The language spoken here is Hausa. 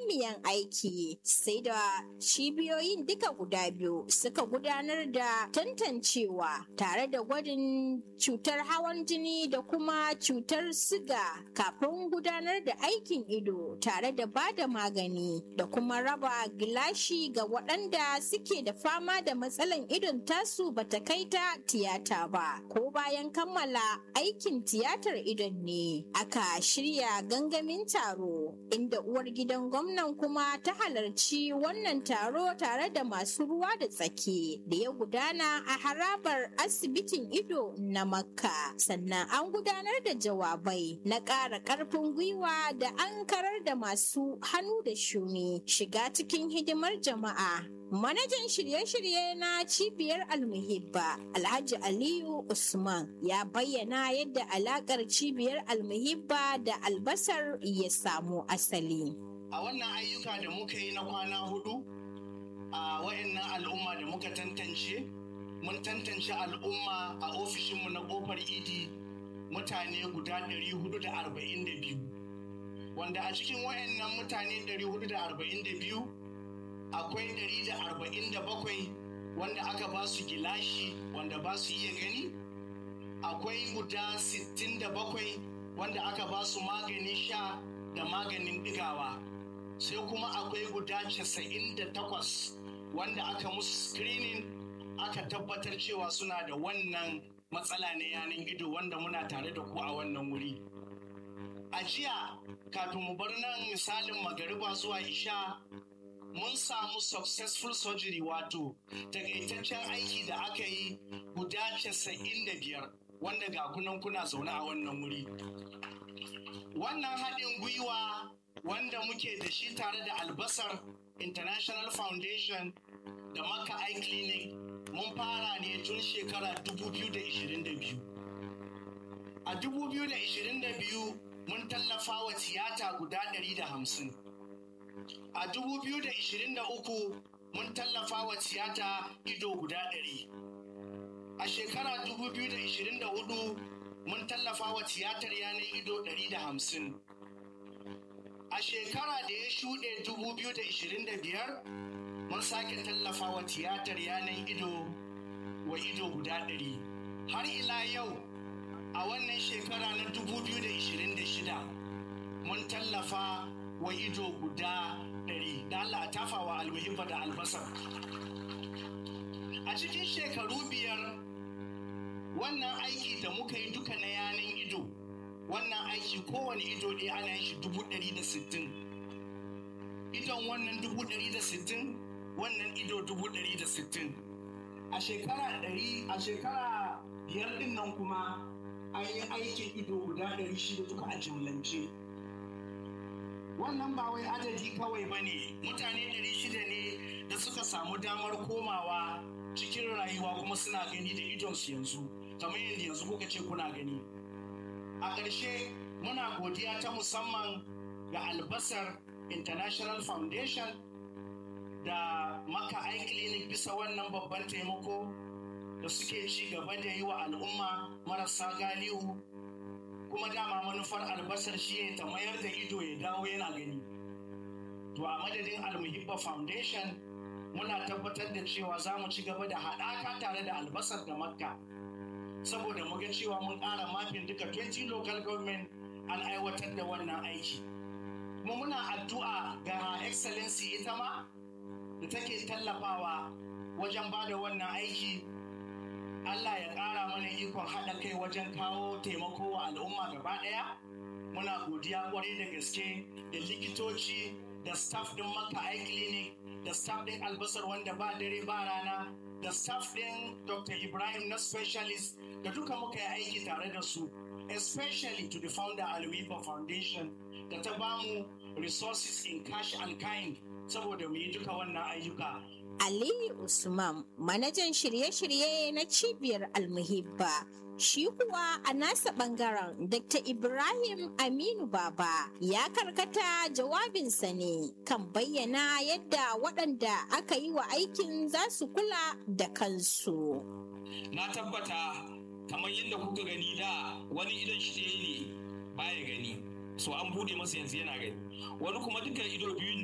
muhimmiyan aiki sai da cibiyoyin duka guda biyu suka gudanar da tantancewa tare da gwajin cutar hawan jini da kuma cutar siga kafin gudanar da aikin ido tare da ba da magani da kuma raba gilashi ga waɗanda suke da fama da matsalan idon tasu bata kai ta tiyata ba ko bayan kammala aikin tiyatar idon ne aka shirya gangamin taro inda uwar gidan gwamnan kuma ta halarci wannan taro tare da masu ruwa da tsaki da ya gudana a harabar asibitin ido na makka sannan an gudanar da jawabai na ƙara ƙarfin gwiwa da an karar da masu hannu da shuni shiga cikin hidimar jama'a Manajan shirye-shirye na cibiyar almuhibba Alhaji Aliyu Usman ya bayyana yadda alakar cibiyar almuhibba da albasar ya samu asali. A wannan ayyuka da muka yi na kwana hudu a wa'annan al'umma da muka tantance, mun tantance al'umma a ofishinmu na kofar idi mutane guda 442. Wanda a cikin wa'annan mutane 442 akwai 147 wanda aka ba su gilashi wanda ba su iya gani akwai guda 67 wanda aka ba su maganin sha da maganin digawa sai kuma akwai guda 98 wanda aka musu screening aka tabbatar cewa suna da wannan matsala na yanin ido wanda muna tare da ku a wannan wuri a jiya kafin mu bar nan misalin magariba zuwa isha mun samu successful surgery wato takaitaccen aiki da aka yi guda casa'in da biyar wanda ga kunan kuna zaune a wannan wuri wannan haɗin gwiwa wanda muke da shi tare da albasar international foundation da maka eye clinic mun fara ne tun shekara 2022 a 2022 mun tallafa wa tiyata guda 150 a 2023 mun tallafa wa tiyata ido guda ɗari. A shekara 2024 mun tallafa wa tiyatar yanar ido ɗari da hamsin. A shekara da ya shuɗe 2025 mun sake tallafa wa tiyatar yanar ido wa ido guda ɗari. Har ila yau a wannan shekara na 2026 mun tallafa wa ido guda ɗari da Allah a tafawa almuhimma da albasar. A cikin shekaru biyar wannan aiki da muka yi duka na yanin ido, wannan aiki kowane ido ne ana yin shi dubu ɗari da sittin. Idon wannan dubu ɗari da sittin, wannan ido dubu ɗari da sittin. A shekara ɗari, a shekara biyar ɗin nan kuma an yi aikin ido guda ɗari shida duka a jimlance. wannan ba wai adadi kawai ba ne mutane ɗari shida ne da suka samu damar komawa cikin rayuwa kuma suna gani da idonsu yanzu kamar yadda yanzu kuka ce kuna gani a ƙarshe muna godiya ta musamman ga albasar international foundation da maka eye clinic bisa wannan babban taimako da suke ci gaba da yi wa al'umma marasa galihu kuma dama manufar albasar shi ne ta mayar da ido ya dawo yana gani to a madadin almuhibba foundation muna tabbatar da cewa za mu ci gaba da haɗaka tare da albasar da makka saboda mu ga cewa mun ƙara mafin duka 20 local government an aiwatar da wannan aiki kuma muna addu'a ga excellency ita ma da take tallafawa wajen ba da wannan aiki Allah ya ƙara mana ikon haɗa kai wajen kawo taimako wa al'umma gaba ɗaya. Muna godiya kwarai da gaske da likitoci da staff ɗin maka eye clinic da staff ɗin albasar wanda ba dare ba rana da staff ɗin Dr. Ibrahim na specialist da duka muka yi aiki tare da su. Especially to the founder Alwiba Foundation da ta bamu resources in cash and kind saboda mu yi duka wannan ayyuka. Aliyu Usman, manajan shirye-shirye na cibiyar Almuhibba. Shi kuwa a nasa bangaren Dr. Ibrahim Aminu Baba ya karkata jawabinsa ne kan bayyana yadda waɗanda aka yi wa aikin za su kula da kansu. Na tabbata kamar yadda kuka gani da wani idan shi ne baya gani, so an bude masa yanzu yana gani. Wani kuma duka ido biyu